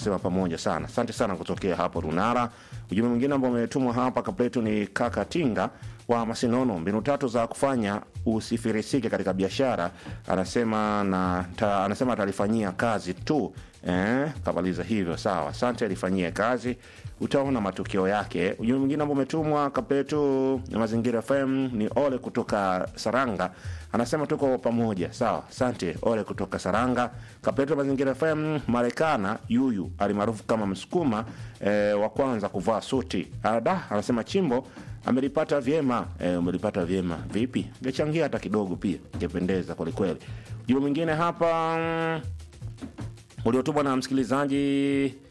anasema pamoja sana. Asante sana kutokea hapo Runara. Ujumbe mwingine ambao umetumwa hapa kapletu ni kaka Tinga wa Masinono, mbinu tatu za kufanya usifirisike katika biashara, anasema na ta, anasema atalifanyia kazi tu eh, kamaliza hivyo. Sawa, asante, alifanyie kazi, utaona matokeo yake. Ujumbe mwingine ambao umetumwa kapletu ya Mazingira FM ni Ole kutoka Saranga, anasema tuko pamoja. Sawa, asante Ole kutoka Saranga. Kapletu ya Mazingira FM Marekana yuyu alimaarufu kama Msukuma eh, wa kwanza kuvaa suti ada, anasema chimbo amelipata vyema. E, umelipata vyema vipi? Ngechangia hata kidogo pia, ingependeza kwelikweli. Ujumbe mwingine hapa mm, uliotumwa na msikilizaji